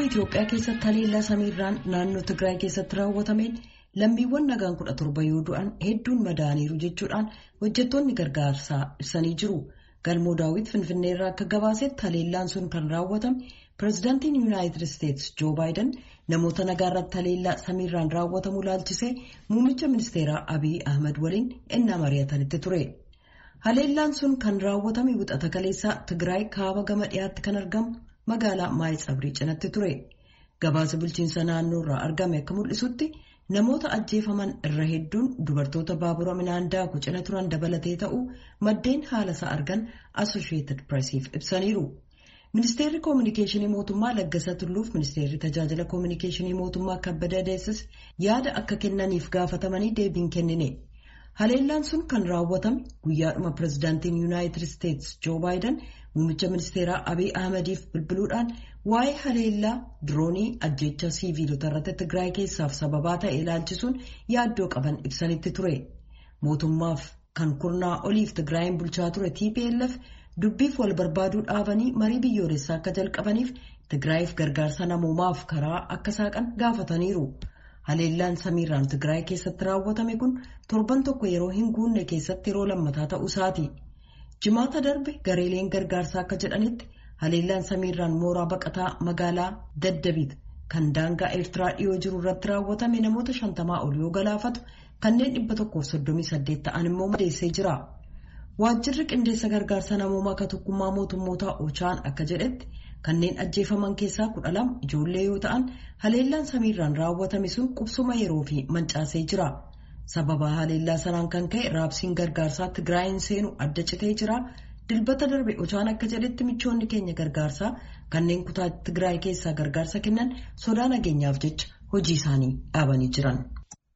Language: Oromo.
Itoophiyaa keessatti haleellaa samiirraan naannoo Tigraay keessatti raawwatameen lammiiwwan nagaan kudha torba yoo du'an hedduun madaaniiru jechuudhaan hojjettoonni gargaarsaa ibsanii jiru. Galmoo daawwit Finfinneerraa akka gabaasetti haleellaan sun kan raawwatame pireezidaantiin Yuunaayitid Isteetsi Joo Baayiden namoota nagaa irratti haleellaa samiirraan raawwatamu ilaalchisee muummicha ministeeraa Abiy Ahmad waliin ennaa mari'atanitti ture. Haleellaan sun kan raawwatame wixata kaleessaa Tigraay kaaba gama dhiyaatti kan argamu magaalaa Maayitsabrii cinatti ture. Gabaasa bulchiinsa naannoo irraa argame akka mul'isutti namoota ajjeefaman irra hedduun dubartoota baabura midhaan daaku cina turan dabalatee ta'uu maddeen haala isaa argan Associated Pressiif ibsaniiru. Ministeerri Koominikeeshinii Mootummaa Laggasaa Tulluuf Ministeerri Tajaajila Koominikeeshinii Mootummaa Kabbada Deessis yaada akka kennaniif gaafatamanii deebiin kennine. Haleellaan sun kan raawwatame guyyaadhuma pireezidaantiin Yuunaayitid Isteetsi Joo Baayiden muummicha ministeeraa Abiy Ahmadiif bilbiluudhaan waa'ee haleellaa diroonii ajjeechaa siiviilota irratti Tigraay keessaaf sababaa ta'e ilaalchisuun yaaddoo qaban ibsanitti ture. Mootummaaf kan kurnaa oliif Tigraayin bulchaa ture TPLF dubbiif wal barbaaduu dhaabanii marii biyyoolessaa akka jalqabaniif Tigraayiif gargaarsa namoomaaf karaa akka saaqan gaafataniiru. Haleellaan samiirraan Tigraay keessatti raawwatame kun torban tokko yeroo hin guunne keessatti yeroo lammataa ta'uu isaati. Jimaata darbe gareeleen gargaarsaa akka jedhanitti haleellaan samiirraan mooraa baqataa magaalaa Daddabiit kan daangaa Eertiraa dhiyoo jiru irratti raawwatame namoota shantamaa ol yoo galaafatu kanneen dhibba tokkoof soddomii saddeet ta'an immoo madeessee jira. Waajjirri qindeessa gargaarsa namoomaa akka tokkummaa mootummootaa Ochaan akka jedhetti kanneen ajjeefaman keessaa kudha lama ijoollee yoo ta'an haleellaan samiirraan raawwatame sun qubsuma yeroo fi mancaasee jira. Sababa haleellaa sanaan kan ka'e raabsiin gargaarsaa Tigraayin seenu adda citee jira. Dilbata darbe Ochaan akka jedhetti michoonni keenya gargaarsaa kanneen kutaa Tigraay keessaa gargaarsa kennan sodaa nageenyaaf jecha hojii isaanii dhaabanii jiran.